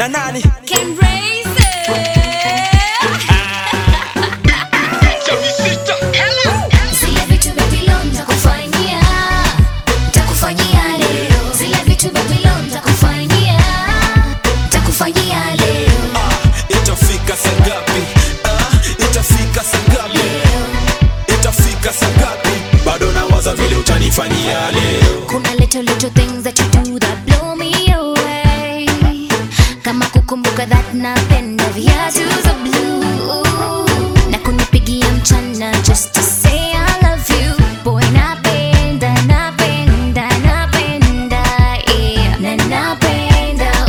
na nani Can raise Zile vitu baby leo nitakufanyia, nitakufanyia leo. Zile vitu baby leo nitakufanyia, nitakufanyia leo. itafika sangapi ah, itafika sangapi itafika sangapi bado nawaza vile utanifanyia leo Kuna little little things that you do that blow me away. Kama kukumbuka that napenda viatu za blue na kunipigia mchana just to say I love you. Boy napenda, napenda, napenda, yeah. Na napenda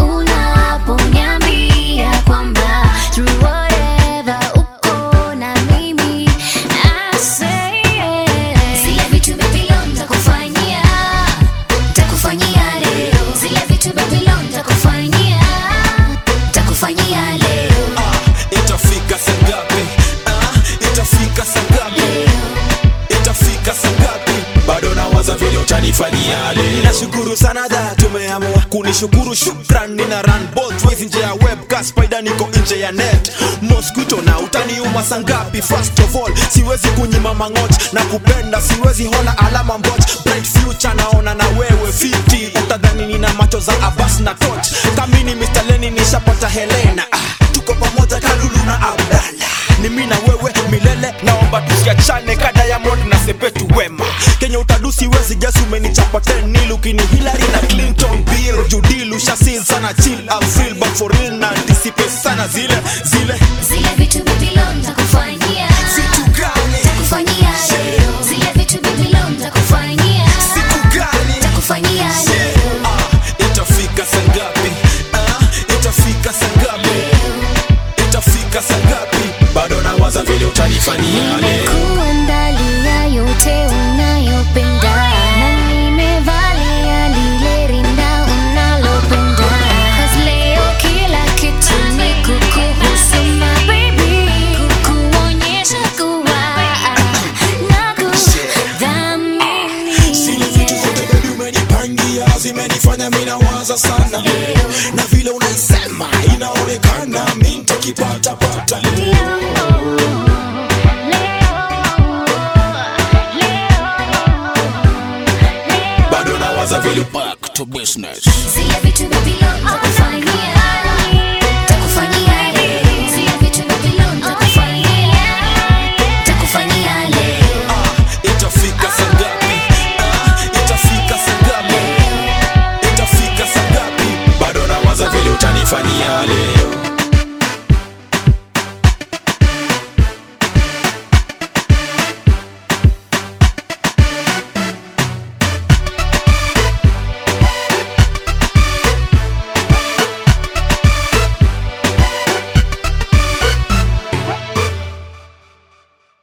unaponiambia kwamba through whatever uko na mimi I say yeah. Zile vitu baby leo nitakufanyia Takufanyia leo zile vitu baby leo nitakufanyia Takufanyia leo ah, itafika sangapi ah, itafika sangapi itafika sangapi bado nawaza vile utanifanyia leo nashukuru sana da tumeamua kunishukuru shukran nina run both ways nje ya webcast spider niko nje ya net mosquito na utaniuma sangapi first of all siwezi kunyima mangoch na kupenda siwezi hola alama mboch bright future naona na wewe fiti utadhani nina macho za abas na toch kamini Mr. Lenny nishapata Helena ah, tuko pamoja kalulu na abdala ni mi na wewe milele naomba tusiachane ka diamond na sepetu wema kenye utadusi wezi gesi umenichapa tenil ukini hilary na clinton bill judil ushasil sana chill I feel but for real na anticipate sana zile zile Zile vitu baby leo nitakufanyia vitu gani Takufanyia leo zile vitu baby leo nitakufanyia siku gani Takufanyia leo Ah, itafika sangapi ah, itafika sangapi itafika sangapi bado nawaza vile utanifanyia leo Nimekuandalia yote unayopenda na nimevalia lile rinda unalopenda. 'Cause leo kila kitu ni kukuhusu my baby, kukuonyesha kuwa Zile vitu zote nakudhamini. baby umenipangia zimenifanya mi nawaza sana na vile unaisema inaonekana mi ntakipata pata bado nawaza vile back to business Zile vitu baby leo nitakufanyia